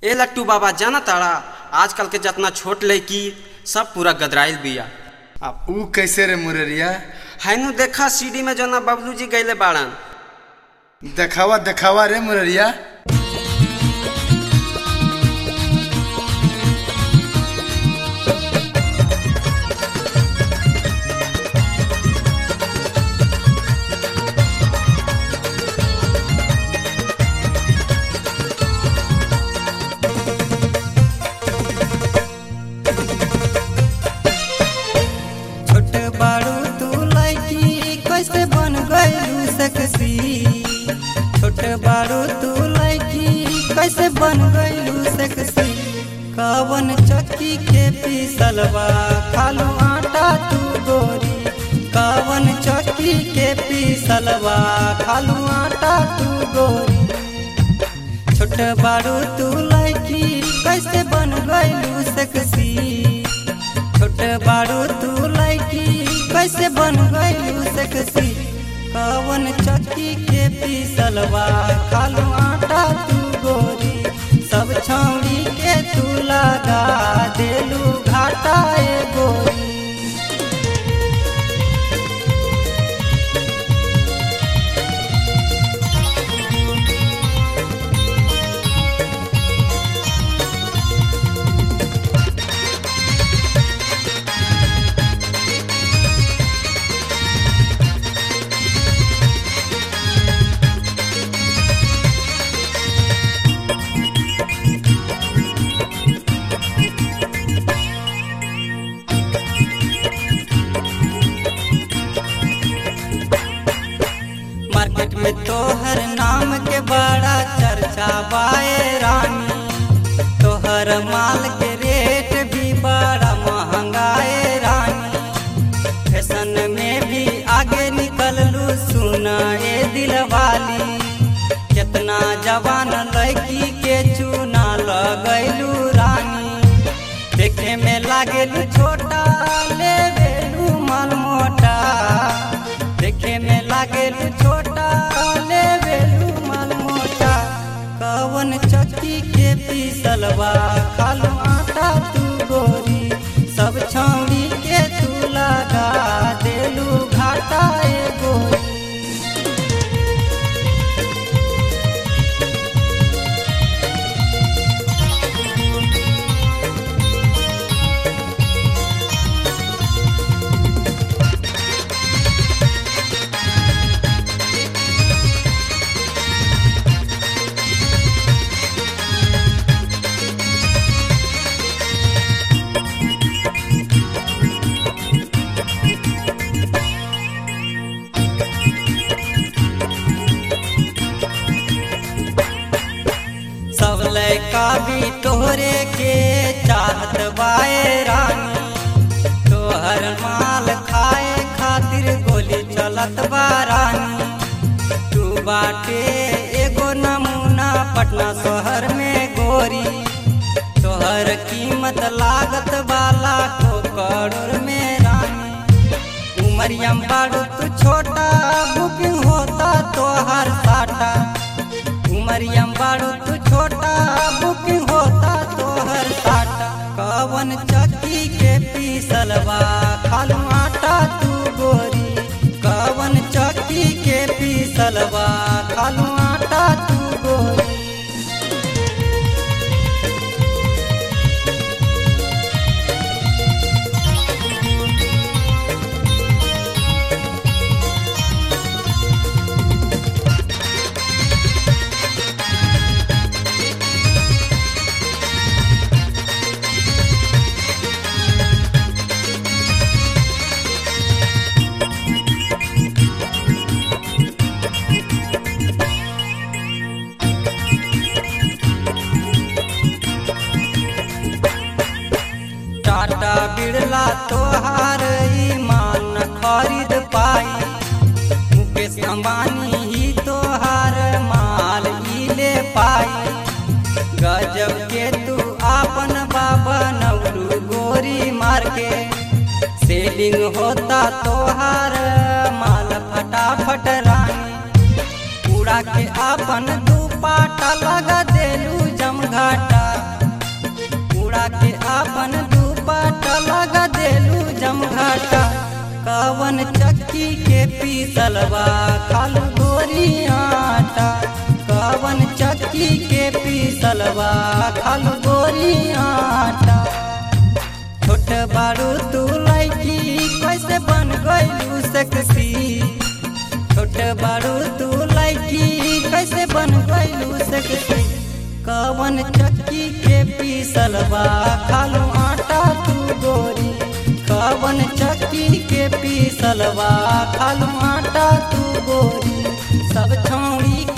ए लट्टू बाबा जाना ताड़ा आजकल के जितना छोट लड़की सब पूरा गदराइल बिया अब ऊ कैसे रे मुररिया हैनु देखा सीडी में जो ना बबलू जी गईले बाड़न देखावा देखावा रे मुररिया छोट बाड़ू तू लड़की कैसे बन गईलू सेक्सी छोट बाड़ू तू लड़की कैसे बन गईलू सेक्सी कवन चक्की के पीसलवा खालू आटा तू गोरी कवन चक्की के पीसलवा खालू आटा तू गोरी छोट बाड़ू तू लड़की कैसे बन गईलू सेक्सी छोट बाड़ू तू लड़की कैसे बन गईलू सेक्सी कवन चक्की के पीसलवा खालू आटा तू गोरी सब छौड़ी के तू लगा देलू घाटा ए गोरी मार्केट में तोहर नाम के बड़ा चर्चा बाए रानी तोहर माल के रेट भी बड़ा महंगाए रानी फैशन में भी आगे निकललू सुना ए दिलवाली कितना जवान लड़की के चूना लगैलू रानी देखे में लागेलू छोटा लेवेलू मन मोटा देखे में लागेलू छोटा लेवेलू मन मोटा कवन चक्की के पीसलवा खालू आटा तू गोरी सब छौड़ी के तू लगा देलू घाटा ए गोरी सब लड़का भी तोहरे के चाहत बाए रानी तोहर माल खाए खातिर गोली चलत बा रानी तू बाटे एगो नमूना पटना शहर में गोरी तोहर कीमत लागत वाला को करोड़ में रानी उमरियम बाड़ू तू छोटा बुकिंग होता तोहर साटा उमरियम बाड़ू तू छोटा बुकिंग होता तोहर साटा कवन चक्की के पीसलवा खालू आटा तू गोरी कवन चक्की के पीसलवा खालू आटा तू गोरी टाटा बिड़ला तोहार ईमान खरीद पाई मुकेश अंबानी ही तोहार माल ही ले पाई गजब के तू आपन बाबा नवलू गोरी मार के सेलिंग होता तोहार माल फटाफट रानी उड़ा के आपन दुपाटा लगा देलू जमघाटा पीसलवा खालू गोरी आटा कवन चक्की के पीसलवा खालू गोरी आटा छोट बारू तू लैकी कैसे बन गइलू सेक्सी छोट बारू तू लैकी कैसे बन गइलू सेक्सी कवन चक्की के पीसलवा खालू आटा तू गोरी कवन चक्की के पीसलवा खालू आटा तू गोरी सब छौड़ी